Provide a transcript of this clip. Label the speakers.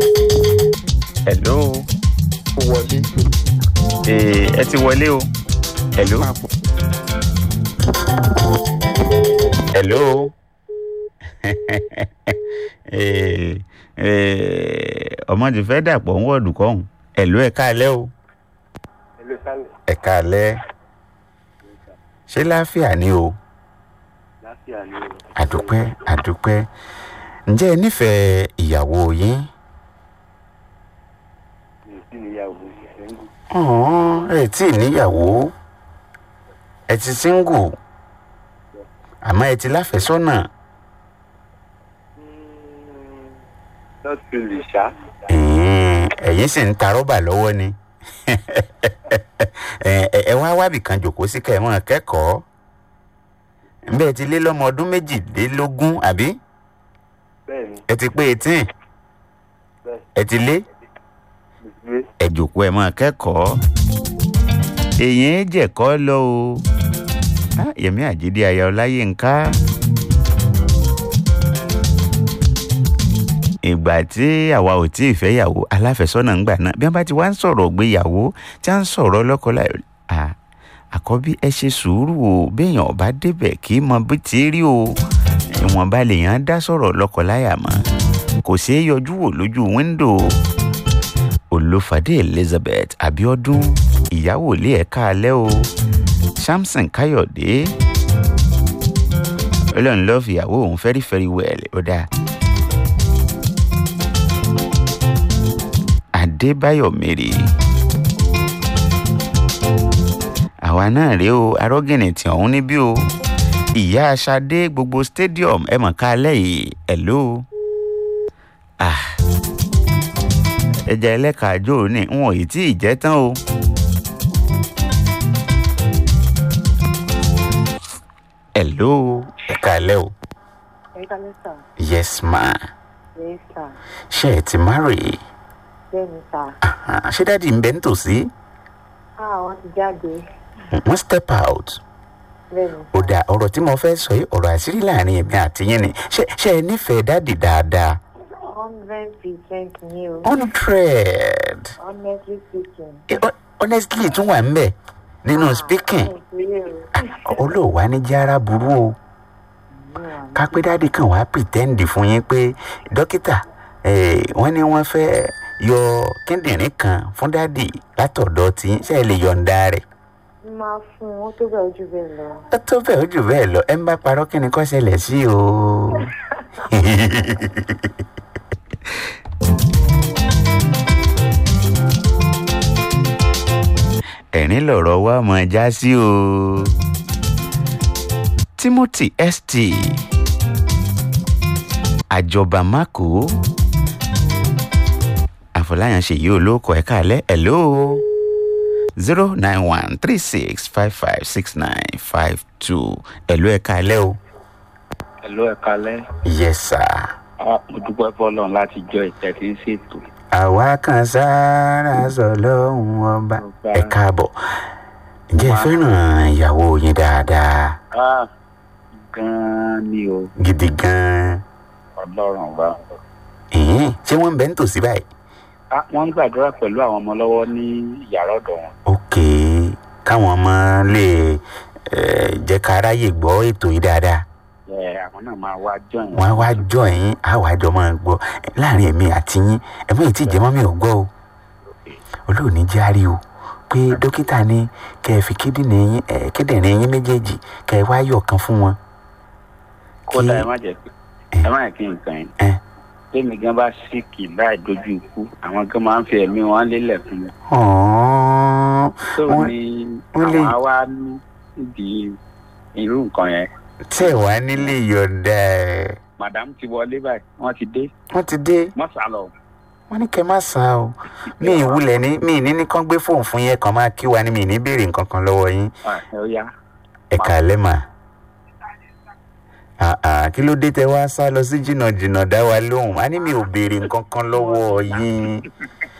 Speaker 1: hello
Speaker 2: wọlé
Speaker 1: ee ẹ ti wọlé o hello
Speaker 2: máa bọ̀.
Speaker 1: hello ee ee ọmọ ti fẹ́ dàpọ̀ ń wọ̀dù kọ́hún hello ẹ káalẹ́ o
Speaker 3: Hello, Sálẹ̀.
Speaker 1: ẹ káalẹ́ ṣé láàfíà ni o
Speaker 3: Láfíà ni o.
Speaker 1: àdúpẹ́ àdúpẹ́ ǹjẹ́ ẹ nífẹ̀ẹ́ ìyàwó yín
Speaker 3: Mi ò sí níyàwó ìṣẹ́ngù.
Speaker 1: ọ̀hún ẹ tí ì níyàwó ẹ ti síngù àmọ́ ẹ ti láfẹ́sọ́nà
Speaker 3: Not really, ṣá.
Speaker 1: ẹ̀yin ẹ̀yin sì ń ta rọ́bà lọ́wọ́ ni ẹ ẹ- ẹ wá wábì kan jòkó sí kẹ́ ẹ mọ́ kẹ́kọ̀ọ́ bẹ́ẹ̀ ti lé lọ́mọ ọdún méjìlélógún àbí
Speaker 3: Bẹ́ẹ̀ni,
Speaker 1: ẹ ti pé eighteen
Speaker 3: bẹ́ẹ̀
Speaker 1: ẹ ti lé
Speaker 3: mo ti gbé.
Speaker 1: ẹ jòkó ẹ mọ́ kẹ́kọ̀ọ́ èyàn jẹ̀kọ́ lọ o Ah, yẹmí àjídé aya ọláyínká ìgbà tí àwa ò tí ì fẹ́yàwó aláfẹ́sọ́nà ńgbà náà bí wọ́n bá ti wá ń sọ̀rọ̀ gbéyàwó tí wọ́n ń sọ̀rọ̀ lọ́kọláya à àkọ́bí ẹ ṣe sùúrù o béèyàn ọba débẹ̀ kì í mọ bí ti rí o ìwọ̀nba lèèyàn dá sọ̀rọ̀ lọ́kọláya mọ́ kò ṣeé yọjú wò lójú wíńdò olùfàdé elizabeth abiodun ìyàwó ilé ẹ̀ka alẹ́ o samson káyọ̀dé ọlọ́run lọ́ọ́ fi ìyàwó òun very very well ó dáa. adébáyọ̀ mèrè àwa náà rèé o arọ́gìnì tí ọ̀hún níbí o ìyá aṣadé gbogbo stadium ẹ mọ̀ ká alẹ́ yìí hello ah ẹja ẹlẹ́ka àjò ní wọn ò tí ì jẹ́ tán o. hello ẹ káalẹ́ o
Speaker 4: ẹ kálẹ́ sà
Speaker 1: yes ma
Speaker 4: ẹ sà
Speaker 1: ṣé ẹ ti marry
Speaker 4: bẹ́ẹ̀ ni sà
Speaker 1: Ah, ṣé dáàdi ń bẹ nítòsí
Speaker 4: á wọ́n ti jáde
Speaker 1: wọ́n step out
Speaker 4: bẹ́ẹ̀ ni
Speaker 1: ó dà ọ̀rọ̀ tí mo fẹ́ sọ yìí ọ̀rọ̀ àṣírí láàrin èmi àti yín ni ṣé ṣé ẹ nífẹ̀ẹ́ dáàdi dáadáa
Speaker 4: hundred percent ni o
Speaker 1: hundred
Speaker 4: honestly speaking.
Speaker 1: Eh, hon- honestly tún wà ń bẹ̀ nínú speaking olóòwà ní jára burú o ká pé dáàdi kan wàá pretend fún yín pé dókítà eh, wọ́n ní wọ́n fẹ́ yọ kíndìnrín kan fún dáàdi látọ̀dọ̀ tí ṣe é lè yọ̀ǹda rẹ̀
Speaker 4: máa fún un ó tó bẹ́ẹ̀ ojú bẹ́ẹ̀ lọ.
Speaker 1: ó tó bẹ́ẹ̀ ó jù bẹ́ẹ̀ lọ ẹ ń bá parọ́ kí ni kó ṣẹlẹ̀ sí o. ẹ̀rín lọ̀rọ̀ wa mọ̀ já sí o. timothy st àjọba mako àfọláyàn ṣèyí olóko ẹ̀ka alẹ́ hello zero nine one three six five five six nine five two ẹ̀lú ẹ̀ka alẹ́ o.
Speaker 3: Hello, ẹ kálẹ́.
Speaker 1: yes sir.
Speaker 3: Ah, Mo dúpẹ́ fọlọ́run láti jọ ìtẹ́ tí ń ṣètò.
Speaker 1: àwa kan sára sọ lọ́hùn ọba ẹ káàbọ̀ ǹjẹ́ ẹ fẹ́ràn ìyàwó yín dáadáa
Speaker 3: Ah, Gan-an ni o,
Speaker 1: gidi gan-an
Speaker 3: ọlọ́run wa.
Speaker 1: ẹ̀hìn ṣé wọ́n ń bẹ nítòsí báyìí.
Speaker 3: Ah, Wọ́n ń gbàdúrà pẹ̀lú àwọn ọmọ lọ́wọ́ ní yàrá ọ̀dọ̀ wọn.
Speaker 1: ok káwọn ọmọ lè eh, jẹ́ ká ráyè gbọ́ ètò yìí dáadáa
Speaker 3: Ẹ àwọn náà máa wá join.
Speaker 1: wọ́n á wá jọ yín á wàá jọ máa gbọ́ láàrin èmi àti yín ẹ mọ̀ èyí tí ìjẹ́mọ́ mi ò gbọ́ o olóòní járe o pé dókítà ní kẹ́ ẹ fi kíndìnrín yín ẹ kíndìnrín yín méjèèjì kẹ́ ẹ wá yọ̀ kan fún wọn.
Speaker 3: Kódà
Speaker 1: kí-
Speaker 3: ẹ má jẹ́ pé ẹ má yẹ kí nǹkan yẹn.
Speaker 1: ẹ
Speaker 3: Tèmi gan bá síkì láì dojú ikú, àwọn gan máa ń fi ẹ̀mí wọn lélẹ̀ fún mi.
Speaker 1: ọ̀ọ́n
Speaker 3: Tó
Speaker 1: Wọ́n-
Speaker 3: ní
Speaker 1: wọ́n lè-
Speaker 3: àwọn á wá nídìí irú nǹkan yẹn.
Speaker 1: tẹ̀ wá nílé yọ̀ǹda ẹ̀
Speaker 3: Màdàmú ti wọlé báyìí, wọ́n ti dé,
Speaker 1: wọ́n ti dé
Speaker 3: wọ́n sá lọ.
Speaker 1: wọ́n ní kẹ́ má san o mi ìwúlẹ̀ ní mi ní ní kán gbé fóònù fún yẹn kàn máa kí wa ní mi ní béèrè nǹkan kan lọ́wọ́ yín
Speaker 3: Ah, Ẹ ó yá.
Speaker 1: ẹ kàálẹ́ mà. Ah, ah, kí ló dé tẹ wá sá lọ sí jìnnà jìnnà dá wa lóhùn a ní mi ò béèrè nǹkan kan lọ́wọ́ yín